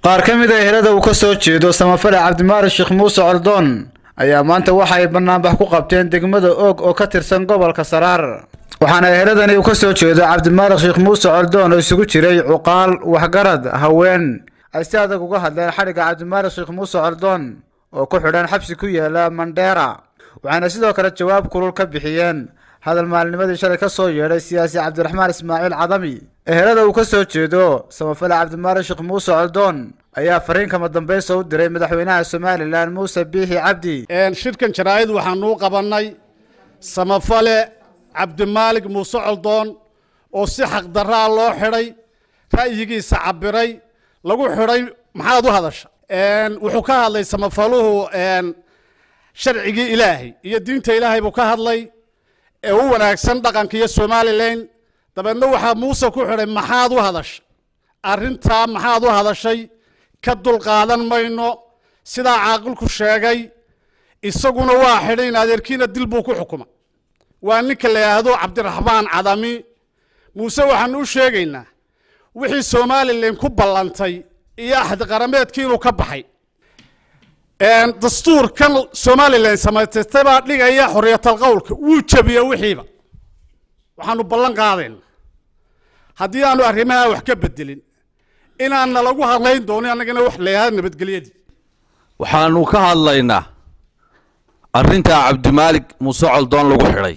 qaar ka mid a ehelada uu ka soo jeedo samafale cabdimaari sheekh muuse coldoon ayaa maanta waxa ay banaanbax ku qabteen degmada oog oo ka tirsan gobolka saraar waxaana eheladani uu ka soo jeedo cabdimaalik sheekh muuse coldoon oo isugu jiray cuqaal waxgarad haween ay si adag uga hadleen xadhigga cabdimaalik sheekh muuse coldoon oo ku xidhan xabsi ku yaala mandheera waxaana sidoo kale jawaab kulul ka bixiyeen hadal maalnimadii shalay ka soo yeedhay siyaasi cabdiraxmaan ismaaciil cadami ehelada uu ka soo jeedo samafale cabdimaalik sheekh muuse coldoon ayaa fariin kama dambaysa u diray madaxweynaha somalilan muuse biixi cabdi shirkan jaraa'id waxaanuu qabannay samafale cabdimaalig muuse coldoon oo si xaqdarraa loo xidhay ra'yigiisa cabiray lagu xidhay maxaad u hadasha wuxuu ka hadlay samafaluhu sharcigii ilaahay iyo diinta ilaahay buu ka hadlay ee u wanaagsan dhaqanka iyo somalilan dabeedna waxaa muuse ku xidhay maxaad u hadashay arrintaa maxaad u hadashay ka dulqaadan mayno sidaa caaqilku sheegay isaguna waa xidhay in adeerkiina dil buu ku xukuma waa ninka la yidhaahdo cabdiraxmaan cadami muuse waxaanu u sheegaynaa wixii somalilan ku ballantay iyo axdi qarameedkii inuu ka baxay dastuurkan somalilan samaysatay baa dhigaya xorriyatal qowlka wuu jabiya wixiiba waxaanu ballan qaadayna haddii aanu arrimaha wax ka bedelin inaanna lagu hadlayn doonin annagana wax la yidhahdo nabadgelyadii waxaanu ka hadlaynaa arrintaa cabdimaalik muuse coldoon lagu xidhay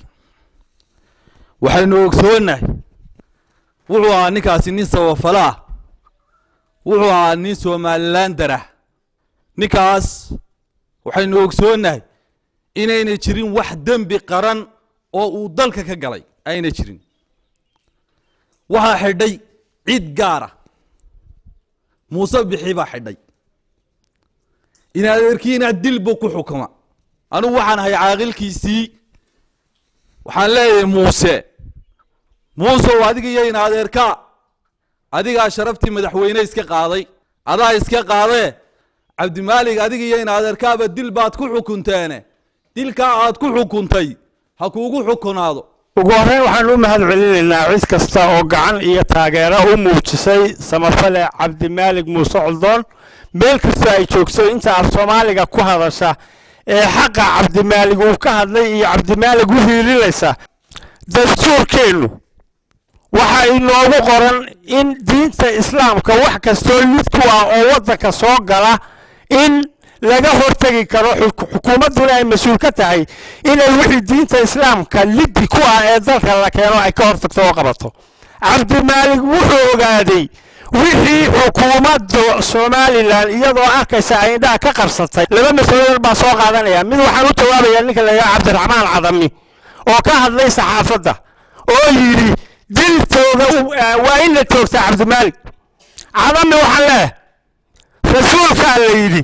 waxaynu ogsoonnahay wuxuu ahaa ninkaasi nin sabafalaah wuxuu ahaa nin somalilan darah ninkaas waxaynu ogsoonnahay inayna jirin wax dembi qaran oo uu dalka ka galay ayna jirin waxaa xidhay cid gaara muuse bixi baa xidhay in adeerkiina dilbu ku xukuma anugu waxaan ahay caaqilkiisii waxaan leeyahay muuse muusew adiga iyo in adeerkaa adigaa sharaftii madaxweyne iska qaaday adaa iska qaadee cabdimaalig adiga iyo in adeerkaaba dil baad ku xukunteene dilkaa aad ku xukuntay ha kuugu xukunaado ugu horreyn waxaanu u mahad celinaynaa cid kasta oo gacan iyo taageero u muujisay samafale cabdimaalig muuse coldoon meel kastoo ay joogto inta af soomaaliga ku hadasha ee xaqa cabdimaalig uu ka hadlay iyo cabdimaalig u hiilinaysa dastuurkeennu waxa inoogu qoran in diinta islaamka wax kastoo lid ku ah oo waddanka soo gala in laga hortegi karo xukuumadduna ay mas-uul ka tahay inay wixii diinta islaamka liddi ku ah ee dalka la keeno ay ka hortagto oo qabato cabdimaalig wuxuu ogaaday wixii xukuumadda somalilan iyadoo arkaysa ay indhaha ka qabsatay laba masaladood baa soo qaadanaya mid waxaan u jawaabayaa ninka la yidhaha cabdiraxmaan cadami oo ka hadlay saxaafadda oo yidhi diltooda waa in la joogtaa cabdimaalig cadami waxaan leehay rasuulkaa la yidhi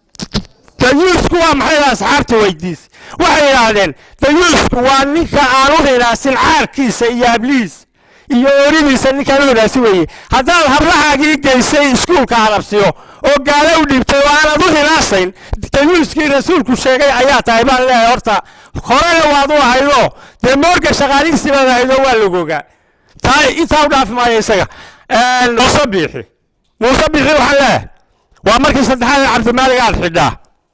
dayuusku waa maxay asxaabta weydiis waxay yidhaahdeen dayuusku waa ninka aan u hinaasin caarkiisa iyo hablihiis iyo ooridiisa ninkaan u hinaasi weeye haddaad hablahaagii geysay iskuulka halabsiyo oo gaalo u dhiibtay oo aanad u hinaasayn dayuuskii rasuulku sheegay ayaa tahay baan leeyahay horta horena waad u ahaydo dee moorga shaqaalihiisii baad ahaydo waa lagogaa taa intaa u dhaafi maayo isaga muuse biixi muuse biixi waxaan leeyahay waa markii saddexaad cabdimaalig aad xidhaa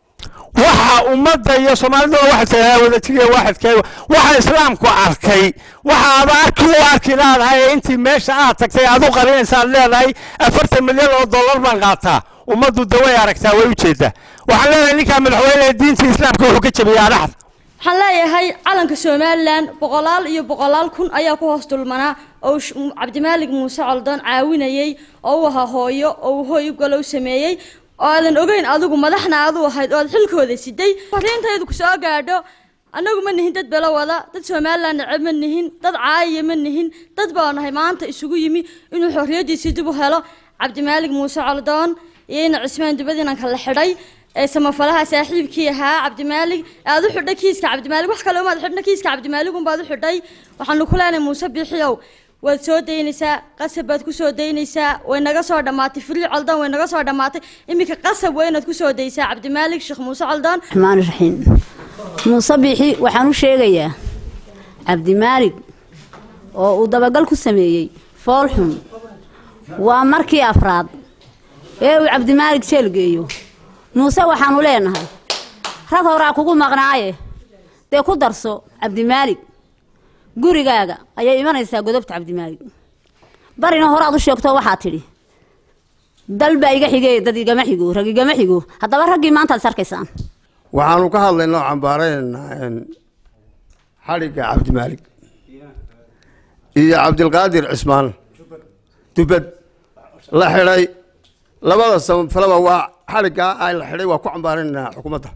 waxa ummadda iyo soomaaliduna waxay tahay wadajiriya waaxidkeega waxa islaamku arkay waxa aad arki u arki leedahay ee intii meesha aad tagtay aad u qarinaysa aad leedahay afartan milyan oo dollar baan qaataa ummaddu de way aragtaa way u jeedaa waxaan leedahay ninkaa madaxweyne diinta islaamka wuxuu ka jabiyaa dhaxda waxaan leeyahay calanka somalilan boqolaal iyo boqolaal kun ayaa ku hoos dulmanaa oo cabdimaalig muuse coldoon caawinayey oo u ahaa hooyo oo uu hooy u galow sameeyey oo aadan ogeyn adigu madaxna aad u ahayd oo aad xilkooda siday fariintaydu ku soo gaadho annagu ma nihin dad belo wada dad somalilan neceb ma nihin dad caayiya ma nihin dad baa nahay maanta isugu yimi inuu xorriyaddiisii dib u helo cabdimaalig muuse coldoon iyo ina cismaan dubadiinan kala xidhay ee samafalaha saaxiibkii ahaa cabdimaalig aad u xidhay kiiska cabdimaalig wax kale umaad xidhna kiiska cabdimaalig unbaad u xidhay waxaanu ku leenahay muuse biixiyow waad soo daynaysaa qasab baad ku soo daynaysaa way naga soo dhammaatay frii coldoon way naga soo dhammaatay iminka qasab waa inaad ku soo daysaa cabdimaalig sheekh muuse coldoon raxmaan raxiim muuse biixi waxaan u sheegayaa cabdimaalig oo uu dabagal ku sameeyey foolxun waa markii afraad ee uu cabdimaalig jeel geeyo muuse waxaannu leenahay rag horaa kugu maqnaaye dee ku darso cabdimaalig gurigaaga ayay imanaysaa godobta cabdimaalig barina horaad u sheegto waxaa tidhi dal baa iga xigee dad igama xigo rag igama xigo haddaba raggii maantaad is arkaysaan waxaanu ka hadlaynaa oo cambaaraynaynaa xadhigga cabdimaalig iyo cabdilqaadir cismaan dubad la xidhay labada samafalaba waa xadhiggaa ay la xidhay waa ku cambaaraynaynaa xukuumadda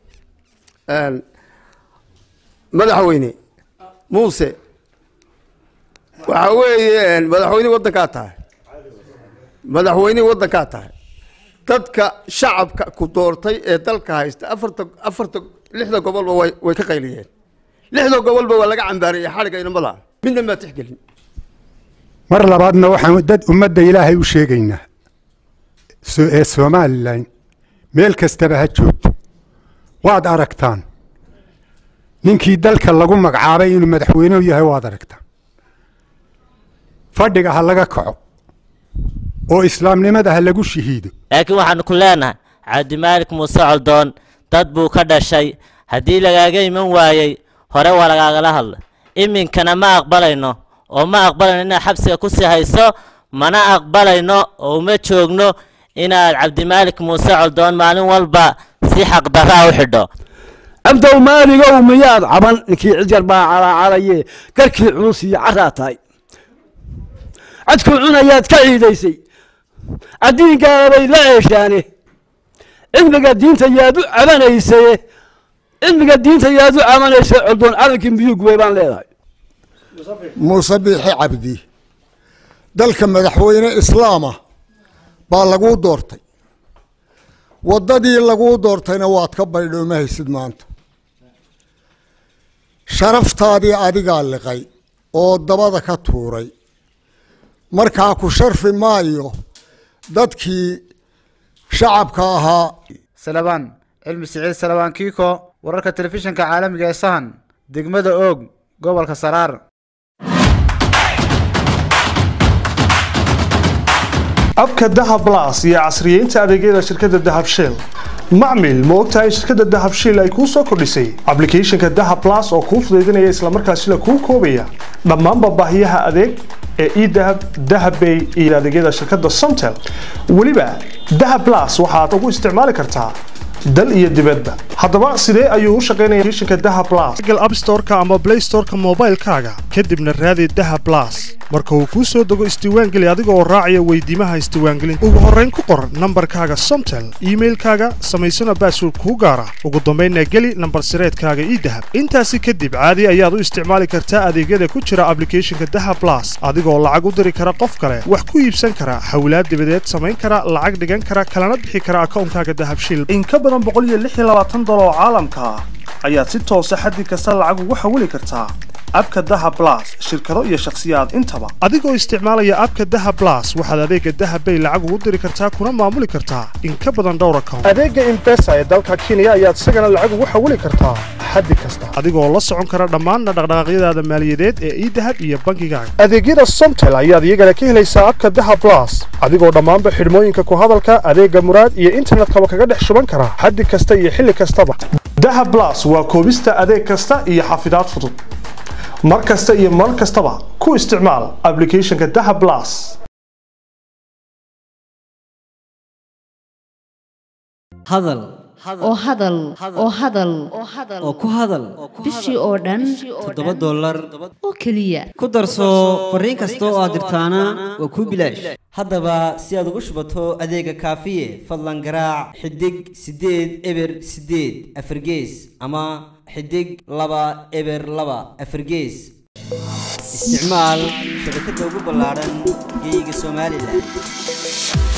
madaxweyne muuse waxa weeye madaxweyne waddankaa tahay madaxweyne waddankaa tahay dadka shacabka ku doortay ee dalka haysta afarta afarta lixda gobolba way way ka qayliyeen lixda gobolba waa laga cambaariyey xadhigga inamada midna maa tixgelin mar labaadna waxaan dad ummadda ilaahay u sheegaynaa so- ee somalilan meel kastaba ha joogto waad aragtaan ninkii dalka lagu magacaabay inuu madaxweynuhu yahay waad aragtaan fadhiga ha laga kaco oo islaamnimada ha lagu shahiido laakiin waxaanu ku leenahay cabdimaalik muuse coldoon dad buu ka dhashay haddii lagaaga iman waayey hore waa lagaagala hadlay iminkana ma aqbalayno oo ma aqbalayno inaad xabsiga ku sii hayso mana aqbalayno oo uma joogno inaad cabdimaalik muuse coldoon maalin walba si xaqdarraa u xidho abdow maaligow miyaad caban ninkii cidgar baa calaacalaye garkii culus iyo caraa tahay cadkuu cunayaad ka ciidaysay caddiinkaabay la ceeshaane cilmiga diinta yaad u cabanaysaye cilmiga diinta yaad u cabanaysay coldoon calankii miyuu gubay baan leedahay muuse biixi cabdi dalka madaxweyne islaama baa laguu doortay waddadii laguu doortayna waad ka baydhooma haysid maanta sharaftaadii adigaa liqay oo dabada ka tuuray markaa ku sharfi maayo dadkii shacabka ahaa salabaan cilmi siciid salabaan kiiko wararka telefishinka caalamiga ee sahan degmada oog gobolka saraar abka dahab blas iyo casriyeynta adeegyada shirkadda dahab shell macmil ma ogtahay in shirkadda dahab shell ay kuu soo kordhisay applicationka dahab blas oo kuu fudaydinaya islamarkaasina kuu koobaya dhammaanba baahiyaha adeeg ee edahab dahabbay iyo adeegyada shirkadda somtel weliba dahab blas waxaad ugu isticmaali kartaa dal iyo dibadba haddaba sidee ayuu u shaqaynaya applicationka dahab blas google app store-ka ama play store-ka moobaylkaaga kadibna raadi dahab blas marka uu kuu soo dego isdiiwaangeli adiga oo raacaya weydiimaha isdiiwaangelinta ugu horrayn ku qor nambarkaaga somtel iimailkaaga samaysana baasword kuu gaara ugu dambaynna geli nambar sireedkaaga idahab intaasi kadib caadi ayaad u isticmaali kartaa adeegyada ku jira applicationka dahab blas adigoo lacag u diri kara qof kale wax ku iibsan kara hawlaad dibadeed samayn kara lacag dhigan kara kalana bixi kara akoonkaaga dahab shil in ka badan dolar oo caalamka ah ayaad si toosa xaddi kasta lacag ugu xawili kartaa abka dahab blas shirkado iyo shakhsiyaad intaba adigoo isticmaalaya abka dahab blas waxaad adeega dahab bay lacag ugu diri kartaa kuna maamuli kartaa in ka badan dhowr account adeega impesa ee dalka kenya ayaad isagana lacag ugu xawili kartaa xaddi kasta adigoo la socon kara dhammaan dhaqdhaqaaqyadaada maaliyadeed ee idahab iyo bangigaaga adeegyada somtel ayaad iyagana ka helaysaa abka dahab blas adigoo dhammaanba xidhmooyinka ku hadalka adeega muraad iyo internetkaba kaga dhex shuban kara xaddi kasta iyo xilli kastaba dahab blas waa koobista adeeg kasta iyo xafidaad fudud mar kasta iyo mar kastaba ku isticmaal applicationka dahab blas hadal oo hadal oo hadal oo ku hadal bishii oo dhan toddoba dollar oo keliya ku darso fariin kasta oo aad dirtaana waa kuu bilaash haddaba si aad ugu shubato adeega kaafiye fadlan garaac xidig siddeed eber siddeed afargees ama xidig laba eber laba afargees isticmaal shabakadda ugu ballaaran geyga somalilan